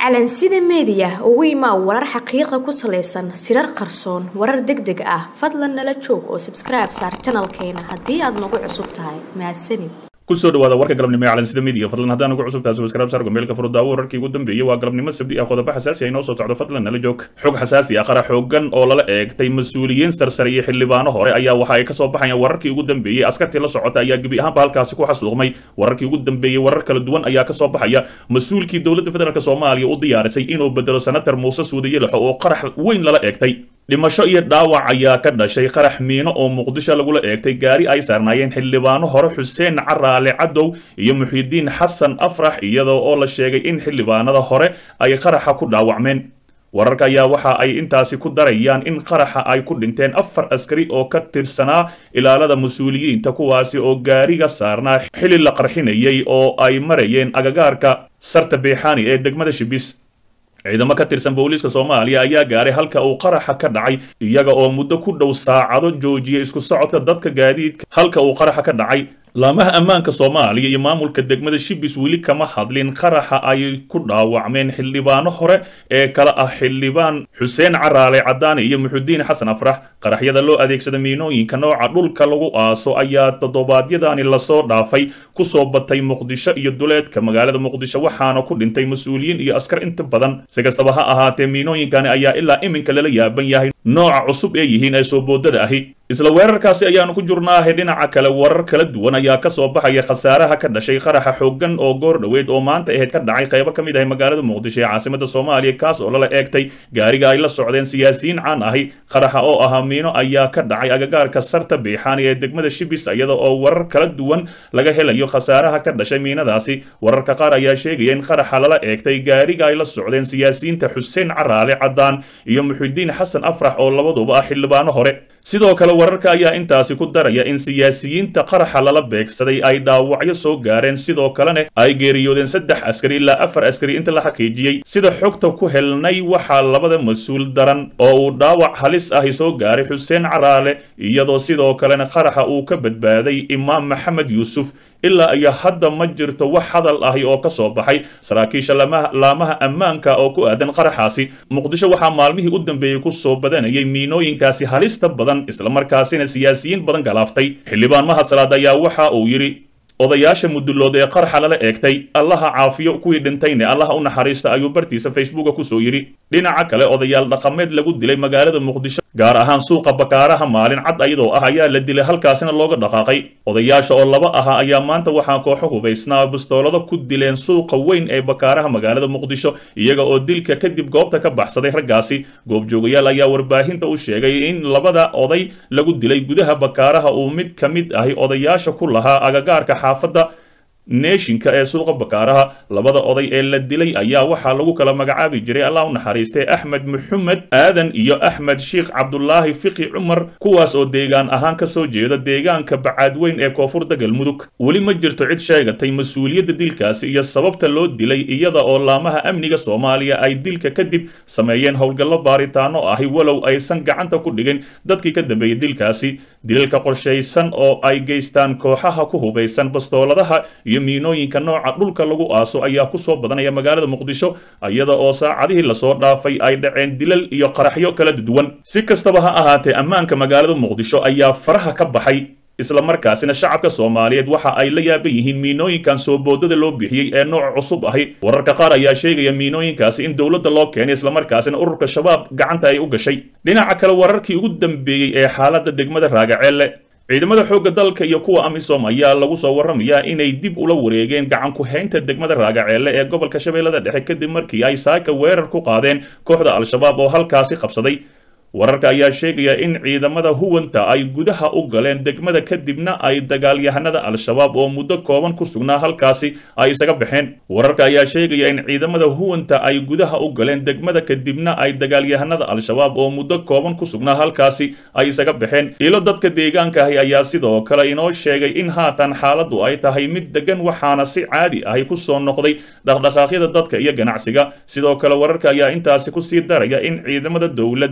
calansida meediya ugu imaa warar xaqiiqa ku salaysan sirar qarsoon warar deg deg ah fadlan nala joog oo sabskribe saar janalkeena haddii aad nagu cusub tahay mahadsanid kusoo dhawaada warka galabnimo ee calansida media fadlan haddaan ugu cusub tahay subscribe saar gomeelka furudaawo wararkii ugu dambeeyay waa galabnimo sabdi ah qodobo xasaasi ah inoo soo socdo fadlan nala joog xog xasaasi ah qara xoogan oo lala eegtay mas-uuliyiin sarsare iyo xildhibaano hore ayaa waxa ay kasoo baxayaan wararkii ugu dambeeyey askartii la socota ayaa gebi ahaanba halkaasi ku xasuuqmay wararkii ugu dambeeyey warar kala duwan ayaa kasoo baxaya mas-uulkii dowladda federaalk soomaaliya u diyaarisay inuu bedelo senator muuse suudiye lexo oo qarax weyn lala eegtay dhimasho iyo dhaawac ayaa ka dhashay qarax miino oo muqdisho lagula eegtay gaari ay saarnaayeen xildhibaano hore xuseen caraale cadow iyo muxiidiin xasan afrax iyadoo oo la sheegay in xildhibaanada hore ay qaraxa ku dhaawacmeen wararka ayaa waxa ay intaasi ku darayaan in qaraxa ay ku dhinteen afar askari oo ka tirsanaa ilaalada mas-uuliyiinta kuwaasi oo gaariga saarnaa xili la qarxinayay oo ay marayeen agagaarka sarta beexaani ee degmada shibis ciidamo ka tirsan booliiska soomaaliya ayaa gaaray halka uu qaraxa ka dhacay iyaga oo muddo ku dhow saacado joojiyay isku socodka dadka gaadiidka halka uu qaraxa ka dhacay laamaha ammaanka soomaaliya iyo maamulka degmada shibis weli kama hadlin qaraxa ay ku dhaawacmeen xildhibaano hore ee kala ah xildhibaan xuseen caraale cadaane iyo muxudiin xasan afrax qaraxyada loo adeegsada miinooyinka nooca dhulka lagu aaso ayaa toddobaadyadani lasoo dhaafay kusoo batay muqdisho iyo duleedka magaalada muqdisho waxaana ku dhintay mas-uuliyiin iyo askar inta badan si kastaba ha ahaatee miinooyinkani ayaa ilaa iminka lala yaaban yahay nooca cusub ee yihiin ee soo boodada ahi isla weerarkaasi ayaanu ku jurnaahay dhinaca kale warar kala duwan ayaa kasoo baxaya khasaaraha ka dhashay qaraxa xoogan oo goor dhoweed oo maanta aheyd ka dhacay qaybo ka mid ahay magaalada muqdisho ee caasimada soomaaliya kaas oo lala eegtay gaariga ay la socdeen siyaasiyiin caan ahi qaraxa oo ahaa miino ayaa ka dhacay agagaarka sarta beexaani ee degmada shibis iyada oo warar kala duwan laga helayo khasaaraha ka dhashay miinadaasi wararka qaar ayaa sheegaya in qaraxa lala eegtay gaariga ay la socdeen siyaasiyiinta xuseen caraale cadaan iyo muxidiin xasan afrax oo labaduba ah xildhibaano hore sidoo kale wararka ayaa intaasi ku daraya in siyaasiyiinta qaraxa lala beegsaday ay dhaawacyo soo gaareen sidoo kalena ay geeriyoodeen saddex askari ilaa afar askari inta la xaqiijiyey sida xogta ku helnay waxaa labada mas-uul daran oo uu dhaawac halis ahi soo gaaray xuseen caraale iyadoo sidoo kalena qaraxa uu ka badbaaday imaam maxamed yuusuf ilaa iyo hadda ma jirto wax hadal ahi oo ka soo baxay saraakiisha laamaha ammaanka oo ku aadan qaraxaasi muqdisho waxaa maalmihii u dambeeyey ku soo badanayay miinooyinkaasi halista badan islamarkaasina siyaasiyiin badan galaaftay xildhibaan mahasalaad ayaa waxa uu yidhi odayaasha mudulood ee qaraxa lala eegtay allaha caafiyo kuwii dhintayne allaha u naxariista ayuu bartiisa facebooka kusoo yidhi dhinaca kale odayaal dhaqameed lagu dilay magaalada muqdisho gaar ahaan suuqa bakaaraha maalin cad ayadoo ah ayaa la dilay halkaasina looga dhaqaaqay odayaasha oo laba aha ayaa maanta waxaa kooxo hubaysnaa bistoolado ku dileen suuqa weyn ee bakaaraha magaalada muqdisho iyaga oo dilka kadib goobta ka baxsaday raggaasi goobjoogayaal ayaa warbaahinta u sheegay in labada oday lagu dilay gudaha bakaaraha uu mid ka mid ahi odayaasha ku lahaa agagaarka xaafadda neeshinka ee suuqa bakaaraha labada oday ee la dilay ayaa waxaa lagu kala magacaabi jiray allah u naxariistay axmed maxamed aadan iyo axmed sheikh cabdulaahi fiqi cumar kuwaas oo deegaan ahaan kasoo jeeda deegaanka bacaadweyn ee koonfurda galmudug weli ma jirto cid sheegatay mas-uuliyadda dilkaasi iyo sababta loo dilay iyada oo laamaha amniga soomaaliya ay dilka kadib sameeyeen howlgallo baaritaano ahi walow aysan gacanta ku dhigin dadkii ka dambeeyey dilkaasi dilalka qorshaysan oo ay geystaan kooxaha ku hubaysan bastooladaha iyo miinooyinka nooca dhulka lagu aaso ayaa kusoo badanaya magaalada muqdisho iyada oo saacadihii lasoo dhaafay ay dhaceen dilal iyo qaraxyo kala duwan si kastaba ha ahaatee ammaanka magaalada muqdisho ayaa faraha ka baxay isla markaasina shacabka soomaaliyeed waxa ay la yaaban yihiin miinooyinkan soo boodada loo bixiyey ee nooc cusub ahi wararka qaar ayaa sheegaya miinooyinkaasi in dowladda loo keenay islamarkaasina ururka shabaab gacanta ay u gashay dhinaca kale wararkii ugu dambeeyey ee xaaladda degmada raagaceelle ciidamada xoogga dalka iyo kuwa amisom ayaa lagu soo warramayaa inay dib ula wareegeen gacan ku-haynta degmada raagaceelle ee gobolka shabeellada dhexe kadib markii ay saaka weerar ku qaadeen kooxda al-shabaab oo halkaasi qabsaday wararka ayaa sheegaya in ciidamada huwanta ay gudaha u galeen degmada kadibna ay dagaalyahanada al-shabaab oo muddo kooban ku sugnaa halkaasi ay isaga baxeen wararka ayaa sheegaya in ciidamada huwanta ay gudaha u galeen degmada kadibna ay dagaalyahanada al-shabaab oo muddo kooban ku sugnaa halkaasi ay isaga baxeen ilo dadka deegaanka ahi ayaa sidoo kale inoo sheegay in haatan xaaladdu ay tahay mid degan waxaana si caadi ahi ku soo noqday dhaqdhaqaaqyada dadka iyo ganacsiga sidoo kale wararka ayaa intaasi kusii daraya in ciidamada dowladda iyo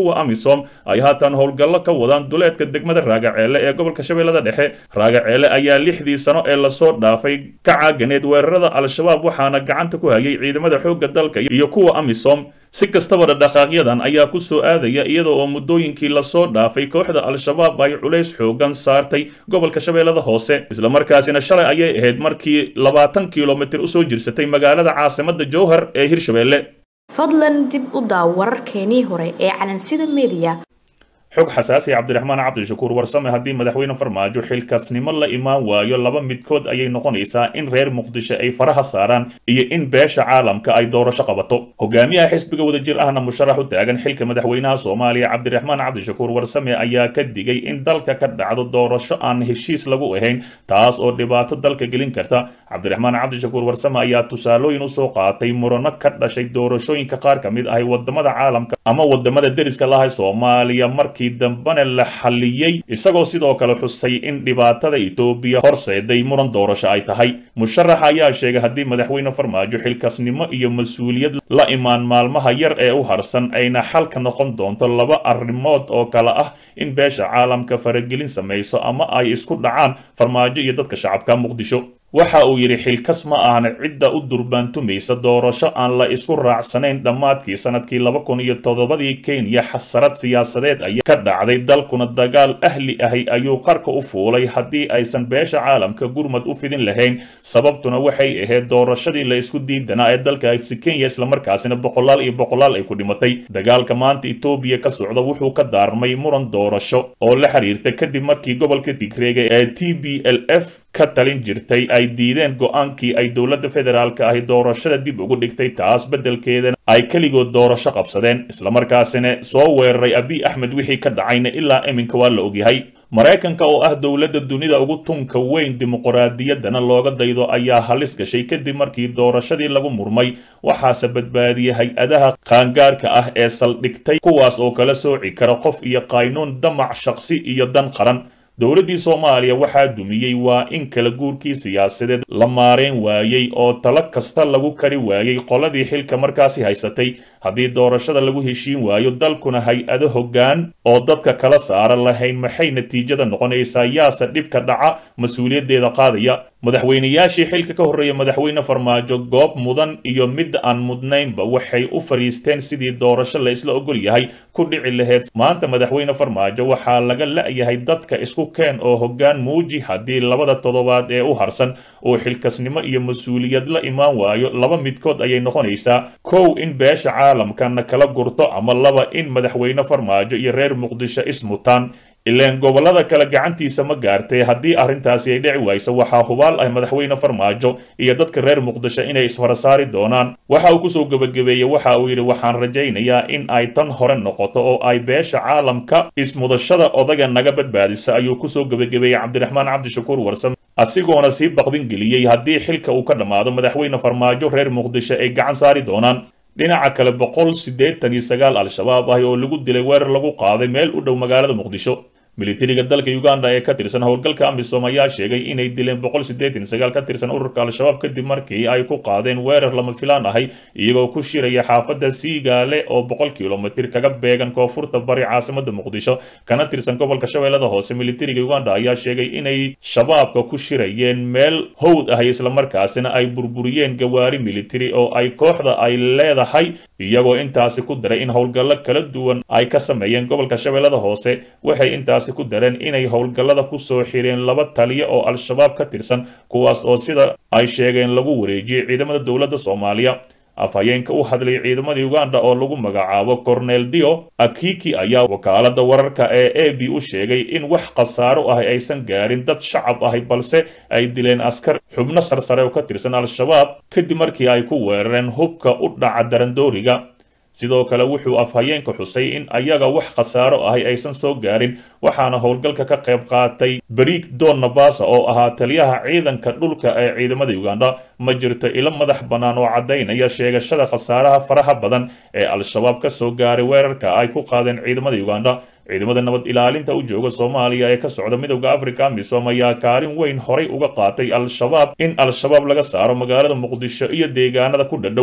kuwa amisom ay haatan howlgallo ka wadaan duleedka degmada raagaceele ee gobolka shabeellada dhexe raagaceele ayaa lixdii sano ee lasoo dhaafay ka caaganeed weerarada al-shabaab waxaana gacanta ku hayay ciidamada xoogga dalka iyo kuwa amisom si kastaba dhaqaaqyadan ayaa ku soo aadaya iyada oo muddooyinkii lasoo dhaafay kooxda al-shabaab ay culays xoogan saartay gobolka shabeellada hoose islamarkaasina shalay ayay ahayd markii labaatan kilomitir usoo jirsatay magaalada caasimada jowhar ee hirshabeelle fadlan dib u daaw wararkeenii hore ee calansida mediya xog xasaasi cabdiraxmaan cabdishakuur warsame haddii madaxweyne farmaajo xilkaasnimo la imaan waayo laba midkood ayay noqonaysaa in reer muqdisho ay faraha saaraan iyo in beesha caalamka ay doorasho qabato hogaamiyaha xisbiga wadajir ahna musharax u taagan xilka madaxweynaha soomaaliya cabdiraxmaan cabdishakuur warsame ayaa ka digay in dalka ka dhacdo doorasho aan heshiis lagu ahayn taas oo dhibaato dalka gelin karta cabdiraxmaan cabdishakuur warsame ayaa tusaalooyin usoo qaatay murano ka dhashay doorashooyinka qaar ka mid ahay wadamada caalamka ama wadamada deriska lahay soomaaliya markii dambena la xalliyey isagoo sidoo kale xusay in dhibaatada etoobiya horseeday muran doorasho ay tahay musharax ayaa sheegay haddii madaxweyne farmaajo xilkaasnimo iyo mas-uuliyad la imaan maalmaha yar ee u harsan ayna xalka noqon doonto laba arrimood oo kale ah in beesha caalamka faragelin samayso ama ay isku dhacaan farmaajo iyo dadka shacabka muqdisho waxa uu yidhi xilkas ma ahna cidda u durbaantumaysa doorasho aan la isku raacsanayn dhammaadkii sanadkii laba kun iyo toddobadii kenya xasarad siyaasadeed ayaa ka dhacday dalkuna dagaal ahli ahi ayuu qarka u fuulay haddii aysan beesha caalamka gurmad u fidin lahayn sababtuna waxay ahayd doorashadii la isku diidanaa ee dalkaasi kenya islamarkaasina boqolaal iyo boqolaal ay ku dhimatay dagaalka maanta etoobiya ka socda wuxuu ka daarmay muran doorasho oo la xiriirta kadib markii gobolka tigreega ee t b l f ka talin jirtay ay diideen go-aankii ay dowladda federaalka ahi doorashada dib ugu dhigtay taas beddelkeedana ay keligood doorasho qabsadeen islamarkaasina soo weeraray abiy axmed wixii ka dhacayna ilaa iminka waa la ogyahay maraykanka oo ah dowladda dunida ugu tunka weyn dimuqraadiyaddana looga daydo ayaa halis gashay kadib markii doorashadii lagu murmay waxaase badbaadiyey hay-adaha qaangaarka ah ee saldhigtay kuwaas oo kala sooci kara qof iyo qaynuun damac shaqsi iyo dan qaran dowladdii soomaaliya waxaa dumiyey waa in kala guurkii siyaasadeed la maareen waayey oo talo kasta lagu kari waayey qoladii xilka markaasi haysatay haddii doorashada lagu heshiin waayo dalkuna hay-ado hoggaan oo dadka kala saara lahayn maxay natiijada noqonaysaa yaase dhibka dhaca mas-uuliyaddeeda qaadaya madaxweynayaashii xilka ka horreeya madaxweyne farmaajo goob mudan iyo mid aan mudnaynba waxay u fadhiisteen sidii doorasho la isla ogol yahay ku dhici lahayd maanta madaxweyne farmaajo waxaa laga la-yahay dadka isku keen oo hoggaan muuji haddii labada toddobaad ee u harsan uu xilkasnimo iyo mas-uuliyad la imaan waayo laba midkood ayay noqonaysaa kow in beesha caalamkana kala gurto ama laba in madaxweyne farmaajo iyo reer muqdisho ismutaan ilaan gobollada kale gacantiisa ma gaartay haddii arrintaasi ay dhici wayso waxaa hubaal ah madaxweyne farmaajo iyo dadka reer muqdisho inay isfarasaari doonaan waxa uu kusoo gebagabeeyey waxa uu yidhi waxaan rajaynayaa in ay tan hore noqoto oo ay beesha caalamka ismudashada odaga naga badbaadisa ayuu kusoo gebagabeeyey cabdiraxmaan cabdishakuur warsam asigoona sii baqdin geliyey haddii xilka uu ka dhammaado madaxweyne farmaajo reer muqdisho ay gacan saari doonaan dhinaca kale boqol siddeetan iyo sagaal al-shabaab ah oo lagu dilay weerar lagu qaaday meel u dhow magaalada muqdisho militariga dalka uganda ee ka tirsan howlgalka amisom ayaa sheegay inay dileen boqol siddeetan sagaal ka tirsan ururka al-shabaab kadib markii ay ku qaadeen weerar lama filaan ahay iyagoo ku shiraya xaafadda siigaale oo boqol kilomitir kaga beegan koonfurta bari caasimada muqdisho kana tirsan gobolka shabeellada hoose militariga uganda ayaa sheegay inay shabaabka ku shirayeen meel howd ahay islamarkaasina ay burburiyeen gawaari militari oo ay kooxda ay leedahay iyagoo intaasi ku daray in howlgallo kala duwan ay ka sameeyeen gobolka shabeellada hoose waxay intaasi ku dareen inay howlgallada ku soo xireen laba taliya oo al-shabaab ka tirsan kuwaas oo sida ay sheegeen lagu wareejiyey ciidamada dowladda soomaaliya afhayeenka u hadlay ciidamadii uganda oo lagu magacaabo cornel dio akiki ayaa wakaalada wararka ee a b u sheegay in wax khasaaro ah aysan gaarin dad shacab ahi balse ay dileen askar xubno sarsare oo ka tirsan al-shabaab kadib markii ay ku weerareen hubka u dhaca darandooriga sidoo kale wuxuu afhayeenka xusay in ayaga wax khasaaro ahi aysan soo gaarin waxaana howlgalka ka qayb qaatay bariik don nabasa oo ahaa taliyaha ciidanka dhulka ee ciidamada uganda ma jirto ilo madax bannaan oo caddaynaya sheegashada khasaaraha faraha badan ee al-shabaab ka soo gaaray weerarka ay ku qaadeen ciidamada uganda ciidamada nabad ilaalinta u jooga soomaaliya ee ka socda midowda africa amisom ayaa kaalin weyn horay uga qaatay al-shabaab in al-shabaab laga saaro magaalada muqdisho iyo deegaanada ku dhadhow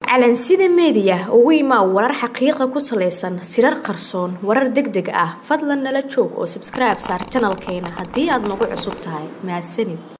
calansida meediya ugu imaa warar xaqiiqa ku salaysan sirar qarsoon warar deg deg ah fadlan nala joog oo sabskribe saar janalkeena haddii aad nagu cusub tahay mahadsanid